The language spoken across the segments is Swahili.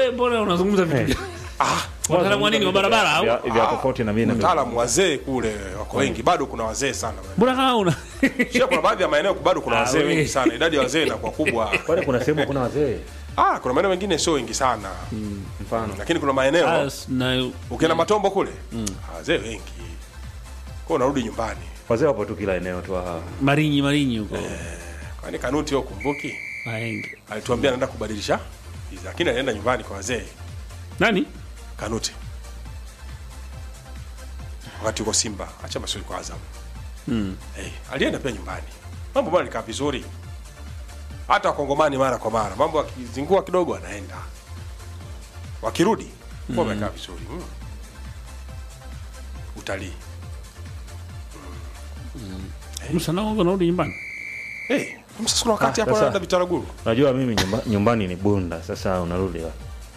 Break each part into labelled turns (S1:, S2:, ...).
S1: wewe mbona unazungumza vitu gani? Wataalamu wa nini wa barabara au?
S2: vya vya tofauti na mimi na
S3: mtaalamu wazee kule wako wengi bado kuna wazee sana
S1: Mbona kama una
S3: Shia kuna baadhi ya maeneo bado kuna
S1: Ah,
S3: wazee
S1: we.
S3: wengi sana idadi ya wazee inakuwa kubwa
S2: kwani kuna sehemu kuna wazee
S3: ah kuna maeneo mengine sio wengi sana
S2: mfano
S3: lakini kuna maeneo
S1: Ah, s- na
S3: ukienda matombo kule ah, wazee wengi kwa unarudi nyumbani
S2: wazee wapo tu kila eneo tu ah.
S1: Marinyi Marinyi huko.
S3: kwani kanuti yo kumbuki
S1: Maenge.
S3: alituambia anaenda kubadilisha hizi, lakini alienda nyumbani kwa wazee
S1: Nani?
S3: kanuti wakati uko simba acha maswali kwa azam
S1: Mm.
S3: hey, alienda pia nyumbani mambo bado alikaa vizuri hata wakongomani mara kwa mara mambo akizingua kidogo anaenda wakirudi mm. amekaa vizuri mm. utalii
S1: Musa nao unarudi nyumbani.
S3: hey, sasa kuna wakati
S2: Ah,
S3: hapo
S2: sasa-
S3: anaenda vitaraguru
S2: unajua mimi nyumba, nyumbani ni bunda sasa unarudi wapi?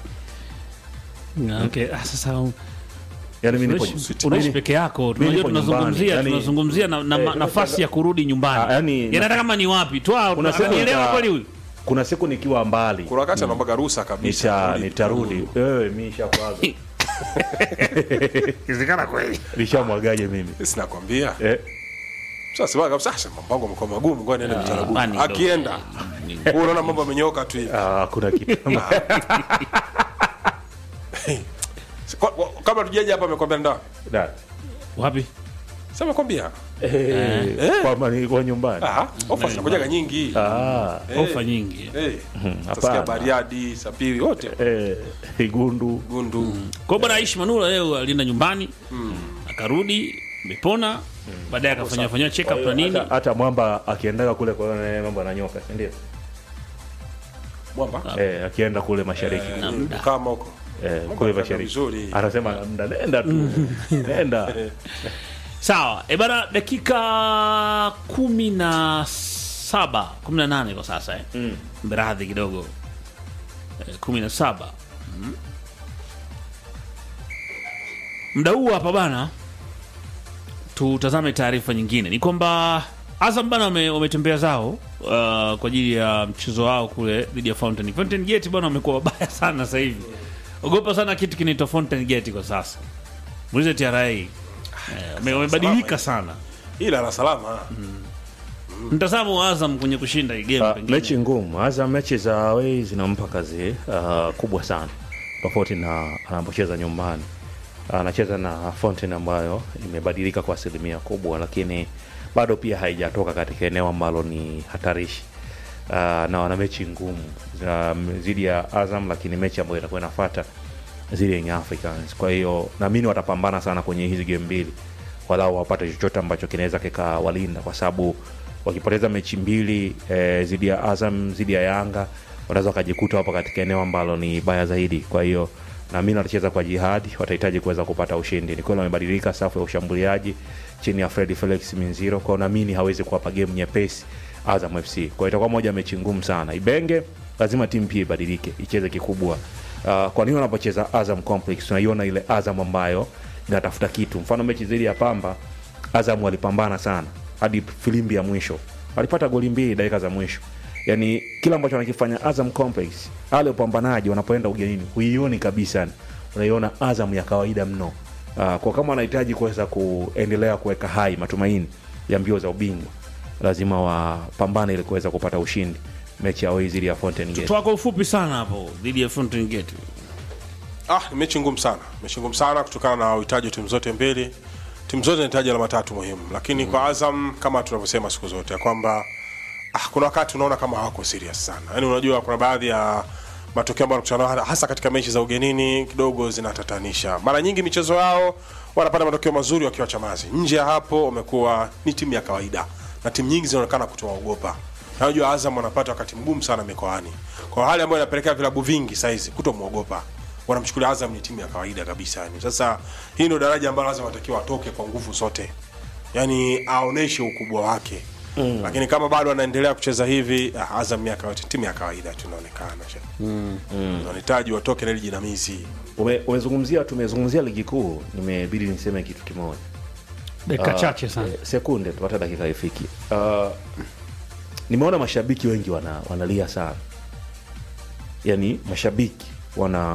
S1: Ah, Okay, ah, sasa um,
S2: yani mimi nipo
S1: unaishi unaishi peke yako. Tunajua
S2: nipo
S1: tunazungumzia
S2: nyumbani, yani-
S1: tunazungumzia na, na,
S2: Eh,
S1: nafasi ya kurudi nyumbani.
S2: Ah, yani-
S1: Yaani hata kama ni wapi? Toa
S2: Kuna siku
S1: unanielewa
S2: nita-
S1: kweli huyu?
S2: kuna siku nikiwa mbali
S3: kuna wakati anaombaga ruhusa kabisa
S2: nita
S3: kurudi
S2: nitarudi wewe mi shakuaga
S1: Inawezekana kweli.
S2: nishamwagaje mimi
S3: sinakwambia
S2: eh,
S3: sasa sema kabisa sasa mambo yangu yamekuwa magumu ngoja niende vitaraguru
S1: bani ndo-
S3: akienda wewe unaona mambo amenyoka tu hivi
S2: ah, kuna kitu
S3: Kwa- kwa- kabla tujaje hapa amekwambia ndio
S2: Da.
S1: Wapi?
S3: sasa amekwambia
S2: Eh, kwamba nilikuwa nyumbani
S3: ah ofa zinakujaga nyingi
S2: Ah,
S3: Eh,
S1: Ofa nyingi.
S3: eh
S2: hapana.
S3: utasikia Bariadi Sapiri wote
S2: eh, Igundu
S3: Gundu
S1: Kwa hiyo bwana Aishi Manula leo alienda nyumbani akarudi amepona baadaye akafanya fanya check up na nini.
S2: hata, hata mwamba akiendaga kule kwa hiyo mambo ananyoka si ndio
S3: mwamba
S2: eh, akienda kule mashariki
S1: Na muda.
S3: kama huko
S2: eh,
S3: Mungu
S2: kule
S3: anafanya
S2: mashariki
S3: vizuri.
S2: anasema mda nenda tu nenda
S1: Sawa, e bana, dakika kumi na saba kumi na nane kwa sasa eh.
S2: Mm.
S1: Mberadhi kidogo eh, kumi na saba mm. Mda huu hapa bana, tutazame taarifa nyingine. Ni kwamba Azam bana wame- wametembea zao uh, kwa ajili ya mchezo wao kule dhidi ya Fountain Fountain Gate bana, wamekuwa wabaya sana sasa hivi. Ogopa sana kitu kinaitwa Fountain Gate kwa sasa. Muulize TRA. Eh, wame- wamebadilika sana.
S3: ila la salama
S1: Mtazamo wa Azam kwenye kushinda hii game
S2: Ah,
S1: pengine.
S2: mechi ngumu hasa mechi za away zinampa kazi ah, kubwa sana tofauti na anapocheza nyumbani anacheza na Fountain ambayo imebadilika kwa asilimia kubwa lakini bado pia haijatoka katika eneo ambalo ni hatarishi uh, na wana mechi ngumu za zidi ya Azam lakini mechi ambayo itakuwa inafuata zidi ya Young Africans kwa hiyo naamini watapambana sana kwenye hizi game mbili walau wapate chochote ambacho kinaweza kikawalinda kwa sababu wakipoteza mechi mbili eh, zidi ya Azam zidi ya Yanga wanaweza wakajikuta wapo katika eneo ambalo ni baya zaidi kwa hiyo naamini watacheza kwa jihadi watahitaji kuweza kupata ushindi ni kweli wamebadilika safu ya ushambuliaji chini ya Fred Felix Minziro kwao naamini hawezi kuwapa game nyepesi Azam FC kwa hiyo itakuwa moja ya mechi ngumu sana Ibenge lazima timu pia ibadilike icheze kikubwa uh, kwa nini wanapocheza Azam Complex tunaiona ile Azam ambayo inatafuta kitu mfano mechi dhidi ya Pamba Azam walipambana sana hadi filimbi ya mwisho walipata goli mbili dakika za mwisho yani kila ambacho wanakifanya Azam Complex ale upambanaji wanapoenda ugenini huioni kabisa unaiona Azam ya kawaida mno uh, kwa kama wanahitaji kuweza kuendelea kuweka hai matumaini ya mbio za ubingwa lazima wapambane ili kuweza kupata ushindi mechi ya away dhidi ya Fountain Gate
S1: Toa kwa ufupi sana hapo dhidi ya Fountain Gate.
S3: ah ni mechi ngumu sana mechi ngumu sana kutokana na uhitaji wa timu zote mbili timu zote zinahitaji alama tatu muhimu lakini kwa Azam kama tunavyosema siku zote ya kwamba ah, kuna wakati unaona kama hawako serious sana yaani unajua kuna baadhi ya matokeo ambayo wanakutana nayo hasa katika mechi za ugenini kidogo zinatatanisha mara nyingi michezo yao wanapata matokeo mazuri wakiwa chamazi nje ya hapo wamekuwa ni timu ya kawaida na timu nyingi zinaonekana kutowaogopa Na unajua Azam wanapata wakati mgumu sana mikoani kwa hali ambayo inapelekea vilabu vingi saizi kutomwogopa wanamchukulia Azam ni timu ya kawaida kabisa yani. Sasa hii ndio daraja ambalo Azam anatakiwa atoke kwa nguvu zote, yani aoneshe ukubwa wake mm. Lakini kama bado anaendelea kucheza hivi, ah, Azam miaka yote timu ya kawaida tu inaonekana mm. Wanahitaji watoke na ile jinamizi.
S2: Ume- umezungumzia tumezungumzia ligi kuu nimebidi niseme kitu kimoja
S1: Dakika chache sana.
S2: Eh, sekunde tu hata dakika ifiki uh, nimeona mashabiki wengi wana, wanalia sana yani mashabiki wana